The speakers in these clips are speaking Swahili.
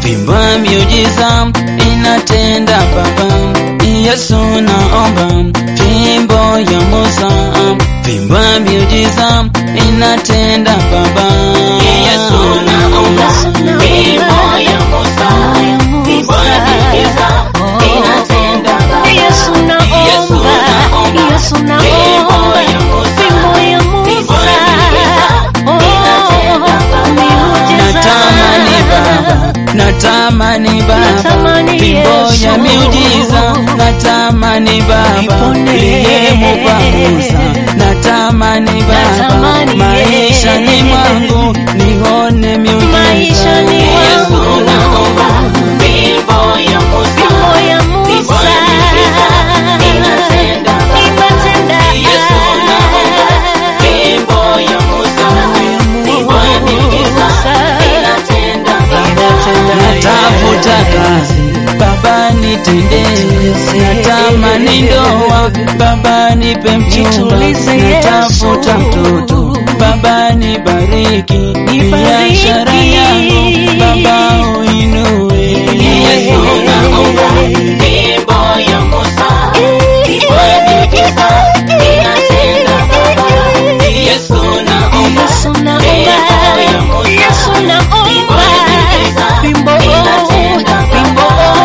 Vimba miujiza inatenda Baba, Yesu naomba fimbo ya Musa. Vimba miujiza inatenda Baba, Yesu naomba fimbo ya Musa. Vimba miujiza inatenda Baba, Yesu naomba, Yesu naomba, fimbo ya Musa. Oh, miujiza. Natamani Baba, natamani Baba, Natamani fimbo Yesu. ya miujiza, natamani Baba, Nipone. iliyemupa Musa, natamani Baba, Natamani maisha ni Yesu. mwangu nione miujiza. Maisha ni Yesu mwangu. naomba, fimbo ya Musa, Fimbo ya Musa. inatenda Baba. Inatenda. Yesu naomba, fimbo ya Musa, fimbo ya miujiza, inatenda Baba. Natafuta kazi Baba nitendee, natamani ndoa Baba nipe mchumba, Nitulize natafuta Yesu. mtoto Baba nibariki, Nibariki. biashara yangu Baba uinue. Yesu naomba fimbo ya Musa, fimbo ya miujiza, inatenda Baba. Yesu naomba Yesu naomba, fimbo ya Musa, Yesu naomba, fimbo, fimbo.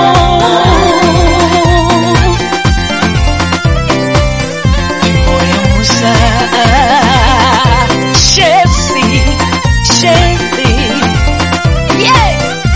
Fimbo ya Musa. Chelsea, Chelsea. Yeah.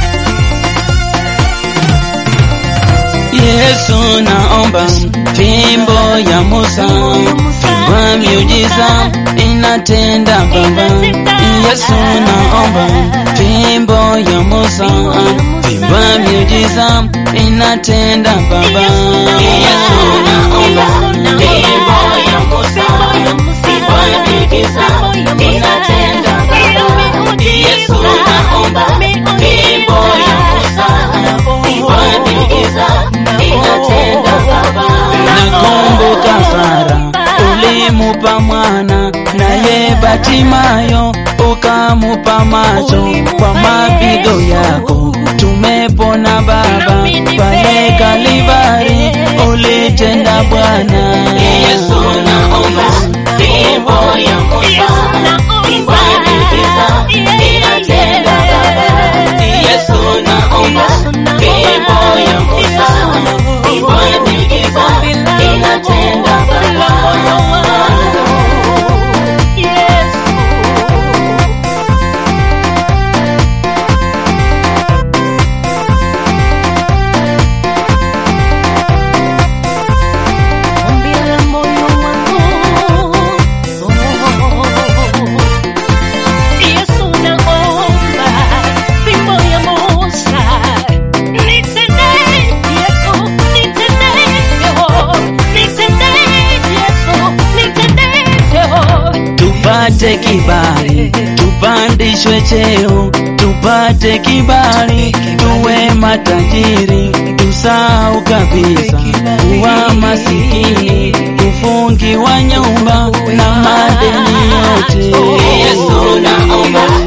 Yesu naomba fimbo ya Musa, fimbo ya miujiza inatenda Baba. Yesu naomba fimbo ya Musa, fimbo ya miujiza inatenda Baba. Yesu naomba fimbo ya Musa, fimbo ya miujiza inatenda Baba. Yesu naomba fimbo ya Musa, fimbo ya miujiza inatenda Baba. Nakumbuka Sara ulimupa mwana naye Batimayo ukamupa macho kwa mapigo yako tumepona Baba pale Kalvari ulitenda Bwana Yesu naomba fimbo ya Musa fimbo ya miujiza inatenda Baba Yesu naomba fimbo ya Musa fimbo ya miujiza inatenda Baba tupate kibali, tupandishwe cheo, tupate kibali, tuwe matajiri, tusahau kabisa kuwa masikini, kufungiwa nyumba na madeni yote. Yesu naomba